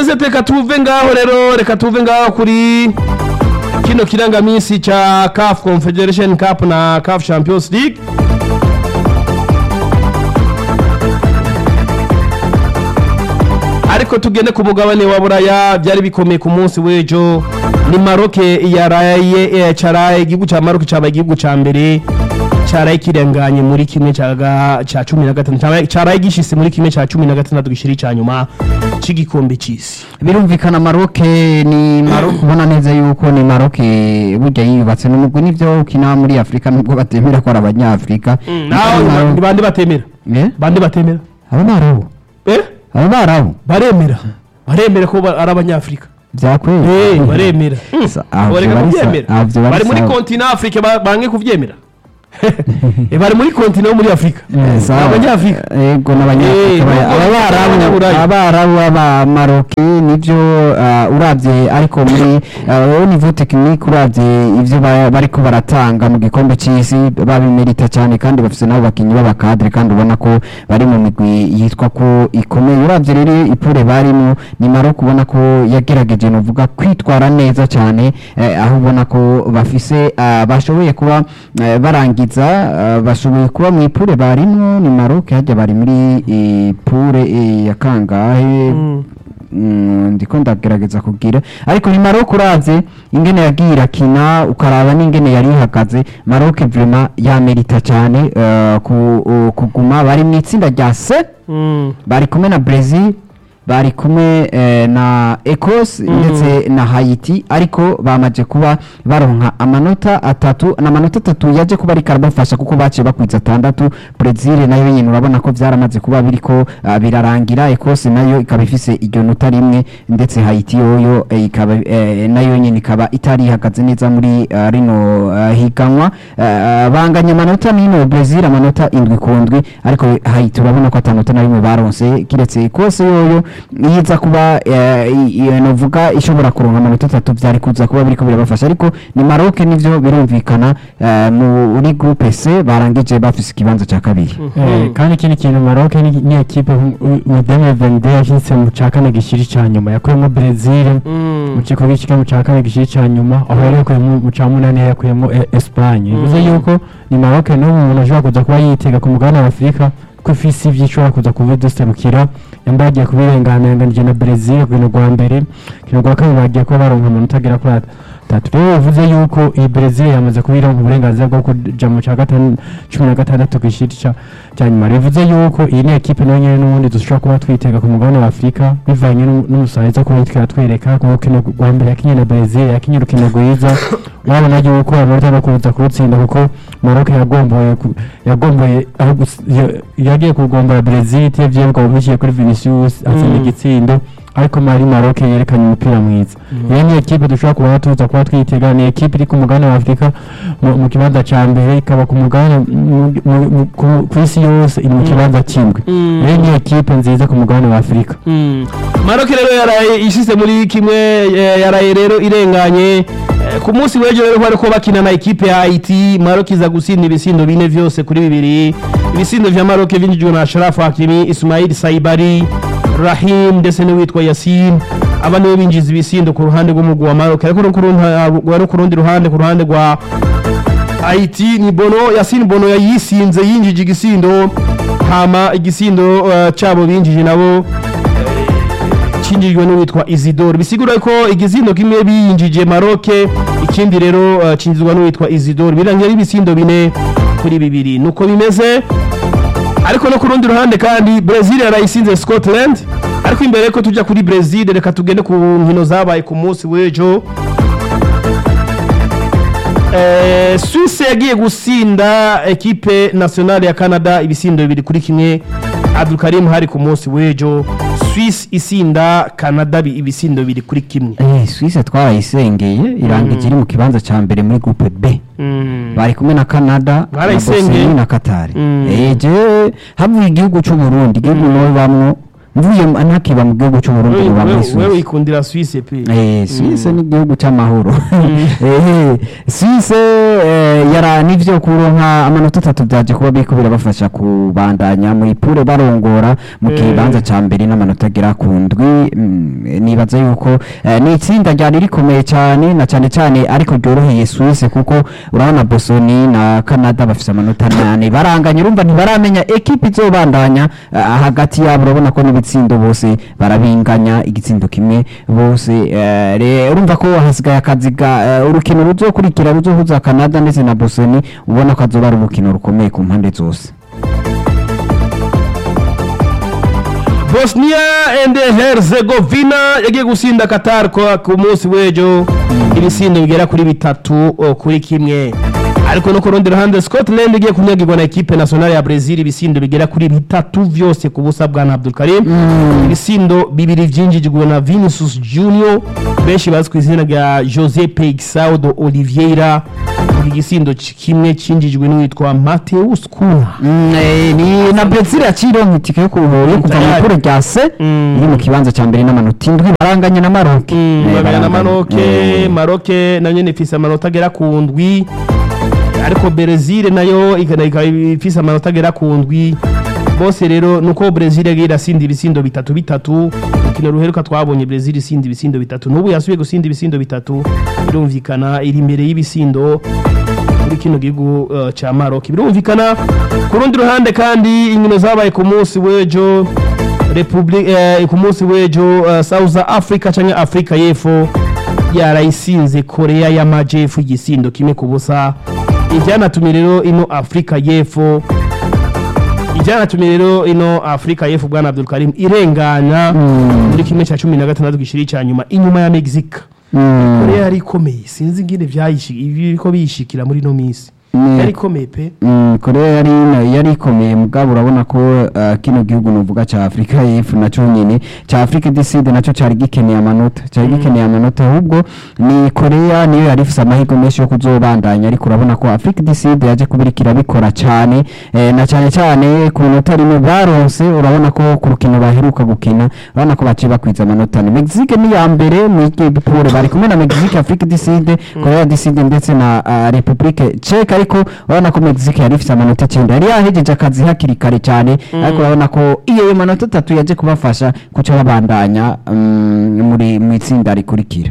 bimeze reka tuve ngaho rero reka tuve ngaho kuri kino kirangaminsi ca CAF Confederation Cup na CAF Champions League ariko tugende ku mugabane wa buraya byari bikomeye ku munsi w'ejo ni maroke yaraye eh, caraye igihugu ca maroke cabaye igihugu ca mbere caraye kirenganye muri kimwe ca ga- ca cumi na gatanu caraye- caraye gishise muri kimwe ca cumi na gatandatu gishira ica nyuma c'igikombe c'isi birumvikana maroke ni maroke ubona neza yuko ni maroke burya yiyubatse n'umugwi nivyo ukina muri afurika nubwo batemera ko ari abanyafurika naho Maroc- ni bande batemera Eh? bande batemera abo barabu eh abo barabu baremera baremera ko ba- ari abanyafurika vyakweli Eh, baremera Sa- ah, bareka vyo bari sa- kuvyemera ah, vyo bari bari muri sawa. kontina afurika ba- bange kuvyemera Eh, bari muri kontina yo muri afurika Eh, sawa. abanyafurika yego Eh, n'abanyafurika nubwo ababarabu abanyaburayi. abarabu abamaroke nivyo ah, uravye ariko muri ah, au niveau technique uravye ivyo ba- bariko baratanga mu gikombe c'isi babimerita cyane kandi bafise nabo bakinyi b'abakadre kandi ubona ko bari mu migwi yitwa ko ikomeye uravye rero ipure barimo ni Maroc ubona ko yagerageje novuga kwitwara neza cyane eh, aho ubona ko bafise ah, bashoboye kuba eh, barangiza ah, bashoboye kuba mu ipure barimo ni Maroc hajya bari muri ipure eh, ya kangahe Mm, ndiko ndagerageza kugira ariko ni Maroc uravye ingene yagiye irakina ukaraba n'ingene yari ihagaze Maroc vraiment yamerita cyane eh, ku- uh, kuguma bari mu itsinda rya C Mm. bari kumwe na Brazil bari kumwe eh, na Ecos ndetse na Haiti ariko bamaje kuba baronka amanota atatu n'amanota atatu yaje kuba ariko arabafasha kuko baciye bakwiza atandatu Brazil nayo nyine urabona ko byaramaze kuba biriko ah, birarangira Ecos nayo ikaba ifise iryo nota rimwe ndetse Haiti yoyo eh, ikaba eh, nayo nyine ikaba itari ihagaze neza muri ah, rino ah, higanwa Ah, banganya amanota n'ino Brazil amanota indwi ku ndwi ariko Haiti urabona ko atanota na rimwe baronse kiretse Ecos yoyo yiza kuba eh, i- i- novuga ishobora kuronka amanota atatu byari kuza kuba biriko birabafasha ariko ni Maroc nivyo birumvikana eh, muri groupe C barangije bafise ikibanza ca kabiri Eh, kandi ikindi kintu Maroc ni ni equipe mu 2022 yashitse mu ca kane gishiri ca nyuma yakuyemo Brazil mu ciko gishika mu ca kane gishiri ca nyuma aho yari yakuyemo mu ca munani yakuyemo E- Espagne bivuze yuko ni Maroc no umuntu ashobora kuza kuba yitega ku mugabane wa Afurika ko ifise ivyo ishobora kuza kuba duserukira yambaye agiye kubirengana yanganije na Brazil ku rukino rwa mbere urukino rwa kabiri bagiye kuba baronka amanota agera kuri atatu rero bivuze yuko iyi Brazil yamaze kuba ironka uburenganzira bwo kuja mu ca gatanu cumi na gatandatu gishiri ca cya nyuma bivuze yuko iyi ni ekipe nayo nyine n'ubundi dushobora kuba twitega ku mugabane wa Afurika bivanye n'u- n'umusanzu kuba yitwara twereka ku rukino rwa mbere yakinye na Brazil yakinye urukino rwiza urabona yuko amanota no kuza kurutsinda kuko Maroc yagomboye ku- yagomboye aho gus- ya- yagiye kugombora Brazil itevye bwo biciye kuri Vinicius atsinda igitsindo ariko mari Maroc yerekanye umupira mwiza iyo ni ekipe dushobora kuba tuza kuba twitega ni ekipe iri ku mugabane wa Afurika mu mu kibanza ca mbere ikaba ku mugabane mu- mu- mu- ku- ku isi yose iri mu kibanza cy'indwi Mm. rero ni ekipe nziza ku mugabane wa Afurika Mm. Maroc rero yaraye ishyize muri kimwe eh, yaraye rero irenganye Eh, ku munsi w'ejo rero bariko bakina na ekipe ya Haiti Maroc iza gusinda ibisindo bine vyose kuri bibiri ibisindo vya Maroc vinjijwe na Ashraf Hakimi Ismail Saibari Rahim ndetse n'uwitwa Yasin aba nibo binjiza ibisindo ku ruhande rw'umugwi wa Maroc ariko no ku rundi- no ku rundi ruhande ku ruhande rwa Haiti ni Bono Yasin Bono yayisinze yinjije igisindo hama igisindo uh, cabo binjije nabo cinjijwe n'uwitwa Isidore bisigura ko igisindo kimwe biyinjije Maroc ikindi rero uh, cinjizwa n'uwitwa Isidore birangira ibisindo bine kuri bibiri nuko bimeze ariko no ku rundi ruhande kandi Brazil yarayisinze Scotland ariko imbere ko tujya kuri Brazil reka tugende ku nkino zabaye ku munsi w'ejo Eh, Suisse yagiye gusinda ekipe nationale ya Canada ibisindo bibiri kuri kimwe Abdulkarim hari ku munsi w'ejo Suisse isinda Canada bi- ibisindo bibiri kuri kimwe eh Suisse twarayisengeye irangije iri mu kibanza ca mbere muri groupe B Mm. bari kumwe na Canada na Barayisengeye. Bosnia na Qatar Mm. eh je havuye igihugu cy'u Burundi igihugu no bamwo mvuye mu- ntakiba mu gihugu cy'uburundi Wewe- ngo muri wewe Suisse wewe ikundira Suisse pe Eh, Suisse ni igihugu cy'amahoro Eh, Suisse eh, yara nivyo kuronka amanota atatu byaje kuba biriko birabafasha kubandanya muri pure barongora mu Eh. kibanza ca mbere n'amanota agera ku ndwi mm, nibaza yuko eh, ni itsinda ryari rikomeye cyane na cyane cyane ariko ryoroheye Suisse kuko urabona Bosoni na Canada bafise amanota nane baranganya urumva ntibaramenya ekipe izobandanya eh, hagati yabo urabona ko n'ibitsindo bose barabinganya igitsindo kimwe bose eh, re- urumva ko hasigaye akazi ga eh, urukino ruzokurikira ruzohuza Canada ndetse na Bosoni ubona ko azoba ari urukino rukomeye ku mpande zose Bosnia and Herzegovina yagiye gusinda Qatar ko ku munsi w'ejo ibisindo bigera kuri bitatu o, kuri kimwe ariko no ku rundi ruhande Scotland igiye kunyagirwa na ekipe nationale ya Brazil ibisindo bigera kuri bitatu vyose ku busa bwa Abdul Karim ibisindo bibiri vyinjijwe na Vinicius Junior benshi bazwi ku izina rya Jose Peixoto Oliveira iki gisindo c- kimwe cinjijwe n'uwitwa Mateus Cunha Mm, eh, ni na Brazil yacironka itike yo kuruhura yo kuva mu Tayari. kure rya C Mm. iri mu kibanza ca mbere n'amanota indwi baranganya na Maroc Eh, babera na baranganya. maroke Eh. maroke nayo nyene ifise amanota agera ku ndwi ariko Brezil nayo ikana- ikaba ifise amanota agera ku ndwi bose rero nuko Brezil yagiye irasinda ibisindo bitatu bitatu urukino ruheruka twabonye Brezil isinda ibisindo bitatu n'ubu yasubiye gusinda ibisindo bitatu birumvikana iri imbere y'ibisindo kuri kino gihugu uh, ca Maroc birumvikana ku rundi ruhande kandi inkino zabaye ku munsi w'ejo Republic eh, ku munsi w'ejo uh, South Africa canke Africa y'Epfo yarayisinze Korea y'Amajepfo igisindo kimwe ku busa ivyanatumye rero ino Africa y'Epfo ivyanatumye rero ino Africa y'Epfo bwana Abdul Karim irengana muri kimwe ca cumi na gatandatu gishiri ca nyuma inyuma ya Mexique Mm. Korea yari ikomeye sinzi ingene vyayishi ibiko biyishikira muri no misi Mm. yari ikomeye pe Mm, korea yari yari ikomeye mugabo urabona ko uh, kino gihugu nuvuga ca afurika y'epfo naco nyene ca afurika du sud naco cari gikeneye amanota cari gikeneye amanota ahubwo ni korea niyo yari ifise amahirwe menshi yo kuzobandanya ariko urabona ko afurika du sud yaje kubirikira bikora cane eh, na cane cane ku minota rimwe baronse urabona ko ku rukino baheruka gukina urabona ko baciye bakwiza amanota ane mexique ni ya mbere mu igipure bari kumwe na mexique afurika du sud korea du sud ndetse na uh, republique czech ariko urabona ko mexique yari ifite amanota icyenda yari yahejeje akazi hakiri kare cyane ariko urabona ko iyo manota atatu yaje kubafasha kuca babandanya mm, muri mu itsinda rikurikira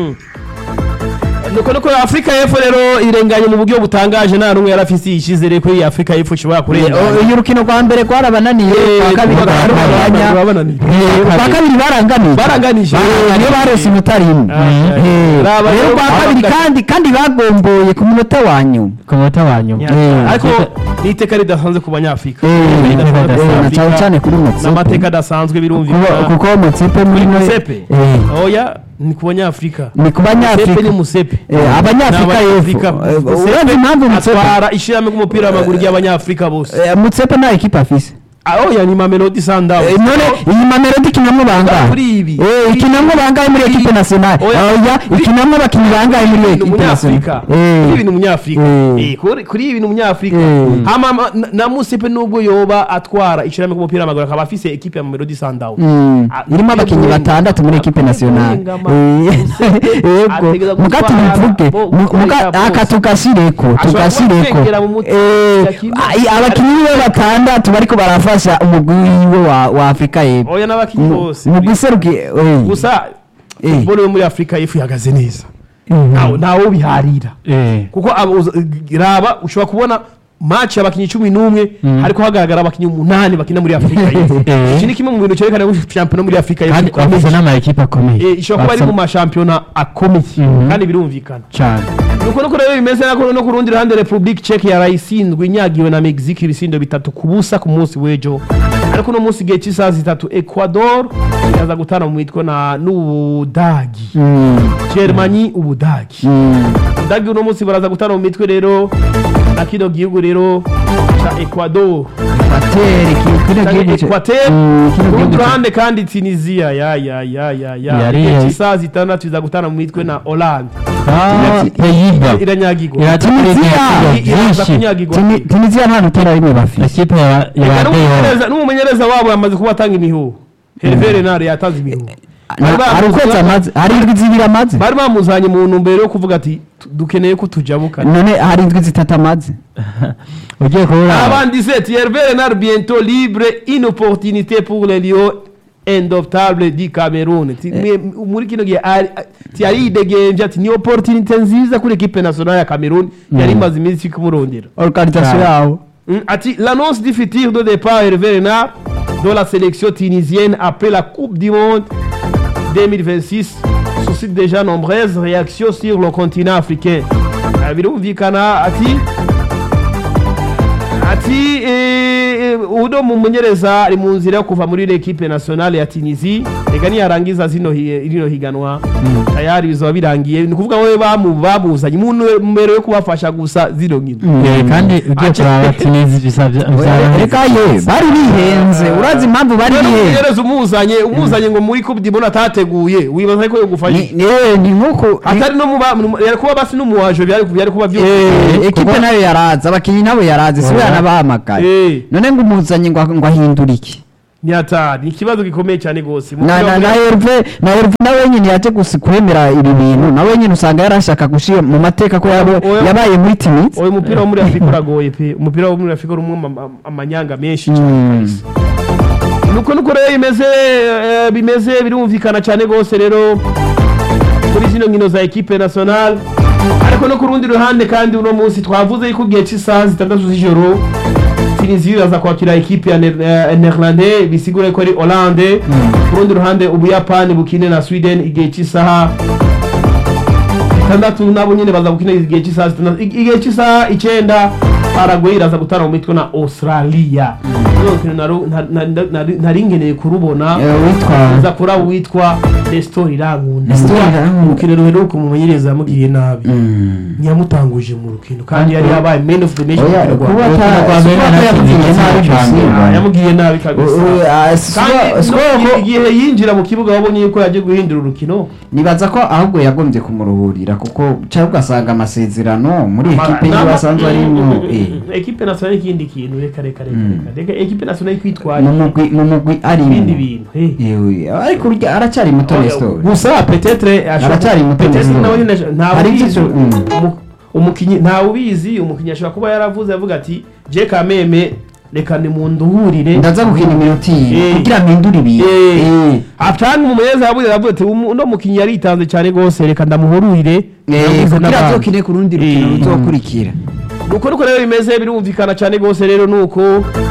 nuko nuko Afrika y'Epfo rero irenganye mu buryo butangaje nta numwe yarafise ishizere ko iyi Afrika y'Epfo ishobora kurengana iyo urukino rwa mbere rwarabananiye Eh, kwa kabiri rwa- barabandanya rwabananiye. Eh, kwa kabiri baranganije Baranganije. niyo barose inota rimwe Ah, Eh, Raba- rero kwa Raba- kabiri kandi kandi bagomboye ku munota wa nyuma ku munota wa nyuma Eh, ariko ni iteka ridasanzwe ku banyafurika Eh, Iteka ridasanzwe ku eh, na Banyafrika. cyane cyane kuri Motsepe. n'amateka adasanzwe Kuko- birumvikana kuko mutsipe muri kuri no- musepe Eh. oya ni ku banyafurika ni ku musepe banyafurika ni musepe Eh, abanyafurika Ni y'epfo Eh, Musepe urazi impamvu Mutsepe atwara ishirahamwe ry'umupira w'amaguru ry'abanyafurika bose Eh, mutsepe nta ekipa afise Ah, oya ni mamelodi sundowns Eh, none iyi mamelodi ikinamwo bangahe Kuri ibi. Eh, ikinamwo bangahe muri ekipe nationale Oya. oya ikinamwo abakinnyi bangahe muri ni ekipe umunyafurika nationale kuri ibi ni umunyafurika Eh. Eh, kuri- kuri ibi ni umunyafurika Eh. hama ma- na- na musepe nubwo yoba atwara ishirahamwe ry'umupira w'amaguru akaba afise ekipe ya mamelodi sundowns Mm, Ah, irimo abakinnyi Murenga. batandatu muri ekipe nationale Murenga, Eh, yego ategereza muga gutwara tubivuge bo- mu- gutwara muga- bose. aka tugashyireko Ashobora tugashyireko kwegera mu mutwe, Eh, yakina. ai- abakinnyi be batandatu bariko barafasha umugwi wiwe wa wa afurika y'epfo oya n'abakinnyi bose mu guseruki gusa Eh. football yo muri afurika y'epfo ihagaze neza Mhm. ntawe ntawe ubiharira Eh. kuko abo uza- raba ushobora kubona match y'abakinnyi cumi n'umwe hariko hagaragara abakinnyi umunani bakina muri afurika y'epfo Eh. iki ni kimwe mu bintu cyerekana ko shampiyona muri afurika y'epfo kandi ikomeye. bafite n'amakipe akomeye Eh, ishobora kuba ari mu mashampiyona akomeye Mhm. kandi birumvikana cyane nuko nuko rero bimeze nako no ku rundi ruhande republique czech yarayisindwe inyagiwe na mexique ibisindo bitatu ku busa ku munsi w'ejo ariko uno munsi igihe cy'isaha zitatu ecuador iraza gutana mu mitwe na n'ubudagi Mm, germany ubudagi mm. ubudagi uno munsi baraza gutana mu mitwe rero na kino gihugu rero ca ecuador Ekwateri, ki- kino canke gihugu ce- equateur Mm, kino ku rundi gihugu ce- ruhande kandi tunisia ya ya ya ya ya Yari- igihe cy'isaha zitandatu iza gutana mu mitwe na hollande Ah, peyiba iranyagirwa iratumiriza Tunisia. iraza byinshi kunyagirwa Tuni- tunisia nta nutera rimwe bafise ikipe ya ya Reka Rayon n'umumenyereza n'umumenyereza wabo yamaze kuba atanga imihuho Hervé Renard yatanze ibihugu Na- hari ukwezi amaze hari indwi zibiri amaze bari bamuzanye mu ntumbero yo kuvuga ati "Tu- dukeneye ko tujabukana none hari indwi zitatu amaze ugiye kubura Avant 17, Hervé Renard bientôt libre, une opportunité pour les Lions indomptables du Cameroun. Ti- mwe- muri kino gihe ari- ti yari yidegemvye ati ni opportunité nziza kuri equipe nationale ya Cameroun yari imaze iminsi kumurondera organisation Ah. yawo Mm, ati l'annonce du futur de départ Hervé Renard dans la sélection tunisienne après la Coupe du Monde 2026 suscite déjà nombreuses réactions sur le continent africain. Ah, birumvikana ati ati eh, uno mumenyereza ari mu nzira yo kuva muri equipe nationale ya Tunisie reka niyarangiza zino hi- rino higanwa tayari bizaba birangiye ni ukuvuga we bamu bamuzanye mu numero yo kubafasha gusa zino nkino Eh, kandi ugiye Ace- kuraba tinizi bisabye reka ye bari bihenze urazi impamvu bari bihenze umumenyereza umuzanye umuzanye ngo muri Coupe du Monde atateguye wibaza ko yogufasha Ni- ni- ni nk'uko atari no muba yari kuba basi n'umuwaje byari byari kuba byo Eh, ekipe nayo yaraza abakinnyi nabo yarazi si we Oya. yanabahamagaye Eh. none ngo umuzanye ngo ngo ahindure iki ni atari ni ikibazo gikomeye cyane gose na na na Herve na Herve nawe nyine yaje gusi kwemera ibi bintu nawe nyine usanga yarashaka gushira mu mateka ko yabo Oya. yabaye muri Tunis oyo mupira wo muri Afrika uragoye pe umupira wo muri Afrika urimo ama- ama- amanyanga menshi cyane Mm. kabisa. nuko nuko rero bimeze eh, bimeze birumvikana cyane gose rero kuri zino nkino za equipe nationale ariko no ku rundi ruhande kandi uno munsi twavuze yuko igihe cy'isaha zitandatu z'ijoro Tunisie iraza kwakira equipe ya Ner- eh, Netherlands bisigura ko ari Hollande ku rundi ruhande ubuyapani bukine na Sweden igihe cy'isaha itandatu nabo nyine baza gukina igihe cy'isaha zitandatu Ig- igihe cy'isaha icyenda Paraguay iraza gutana mu mitwe na Australia Runo rukino naru- na- na- na- nari- nari nkeneye kurubona Eh, witwa uza kuri abo witwa Nestor Irankunda Nestor Irankunda. urukino ruheruka umumenyereza yamugiriye nabi Mm. ntiyamutanguje mu rukino kandi yari yabaye man of the match mu Oya, rukino rwa kuba mbere. ata- Urukino rwa si mbere kuba yamugiriye yarakinye nabi cyane. gusa. Ah, yamugiriye nabi kabisa Uh, uh, ah, si kandi kuba- si kuba no- ko- igihe yinjira mu kibuga wabonye yuko yagiye guhindura urukino nibaza ko ahubwo yagombye kumuruhurira kuko cyangwa ugasanga amasezerano muri ekipe Nama- yiwe asanzwe arimo Mm, mm, eh, mm, ekipe nationale ikindi kintu reka reka reka Mm. reka reka ekipe nationale kwitwara mu mugwi mu mugwi arimo ibindi bintu eh. Yewe, ariko urya aracyari muto Nestor gusa petetre Aracyari muto petetre Nestor. nawe nyine ntawe Hari ubizi ibyo- mm. Umu- umukinyi ntawe ubizi umukinyi ashobora kuba yaravuze avuga ati je kameme reka nimunduhurire ndaza gukina iminota iyi Eh. kugira mpindure ibintu Eh. Eh. atanga umumenyereza yavuze yavuze ati "Umu- uno mukinyi yaritanze cyane gose reka ndamuhururire Eh, Yavuze kugira n'abandi. azokine ku rundi rukino Eh. ruzokurikira nuko nuko rero bimeze birumvikana cyane rwose rero nuko